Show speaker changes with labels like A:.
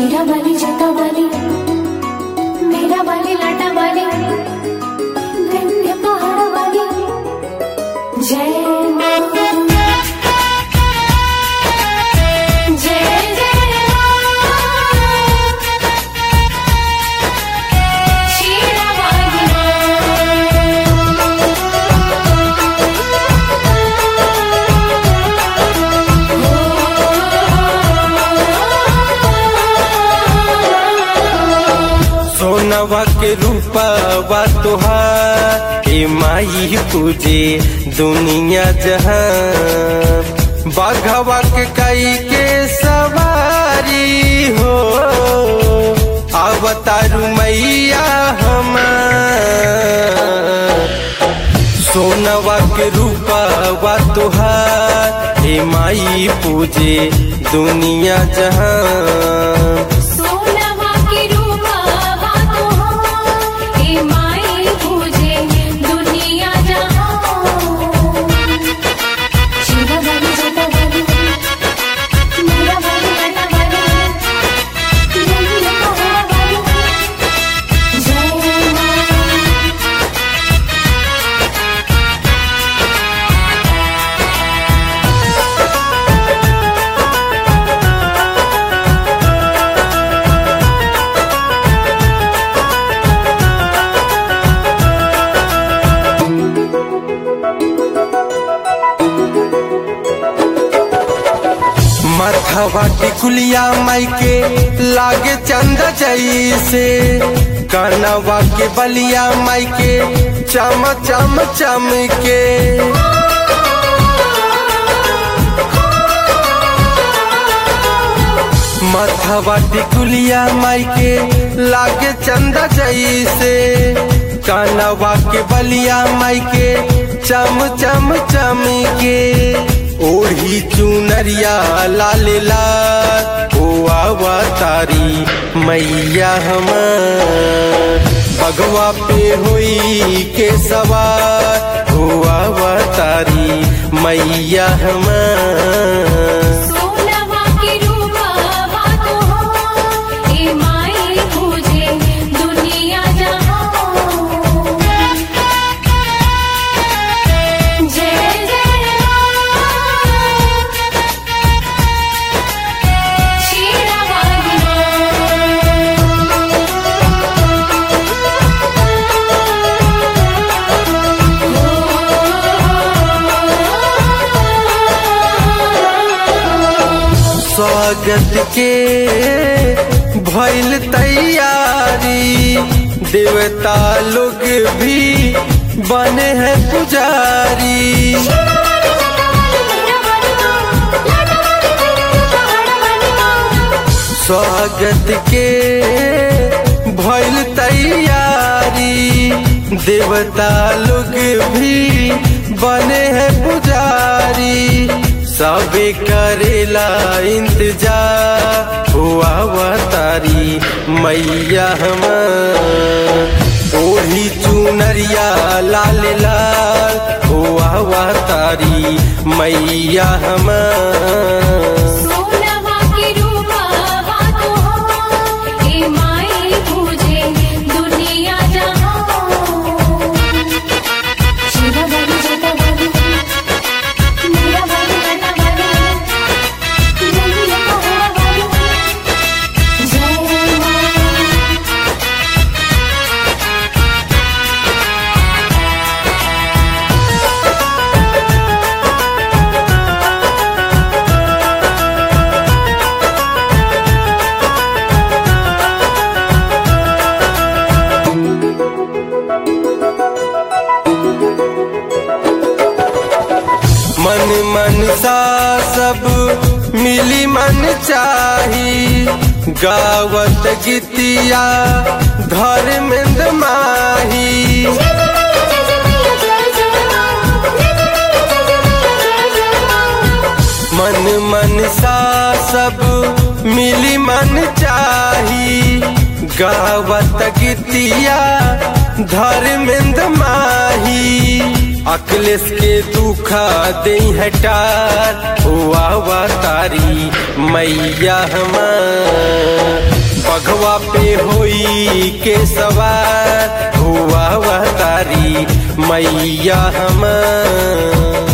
A: शेरा वाली जोता वाली मेरा वाली लाटा वाली विंध्य पहाड़ वाली जय माँ जय जय माँ शेरा वाली
B: सोनवा के रूपवा तोहार ए माई पूजे दुनिया जहां बाघवा के कई के सवारी हो अवतारू मैया हमार सोनवा के रूपवा तोहार ए माई पूजे दुनिया जहां
A: सोनवा के रूपा तो हे माई पूजे दुनिया जहां शिवा वाली जोता वाली मेरा वाली लाटा वाली दुनिया पहाड़ वाली जय माँ
B: माथावा टिकुलिया माई के लागे चंद जैसे कानवा के बलिया माई के चम चम चम के माथावा टिकुलिया माई के लागे चंद जैसे कानवा के बलिया माई के चम चम चम के ओढ़ी चुनरिया लाल लाल ओ आवा तारी मैया हमार बगवा पे हुई के सवार ओ आवा तारी मैया हमार
A: सोनवा के रूपा तो हे माई पूजे दुनिया जहां जय जय माँ शेरा वाली
B: स्वागत के भइल तैयारी देवता लोग भी बने हैं पुजारी स्वागत के भइल तैयारी देवता लोग भी बने हैं पुजारी सबे करेला इंतजार हुआ अवतारी मैया हमार ओढ़ी चुनरिया लाल लाल हुआ अवतारी मैया हमार
A: सोनवा के रूपा तो हे माई पूजे दुनिया जहां शिवा वाली जोता वाली मेरा वाली लाटा वाली दुनिया पहाड़ वाली जय माँ
B: मन मन सा सब मिली मन चाही गावत गीतिया धर्मेंद्र माही मन मन सा सब मिली मन चाही गावत गीतिया धर्मेंद्र माही अखिलेश के दुखा दे हटार हुआ हुआ तारी मैया हमार बघवा पे होई के सवार हुआ हुआ तारी मैया हमार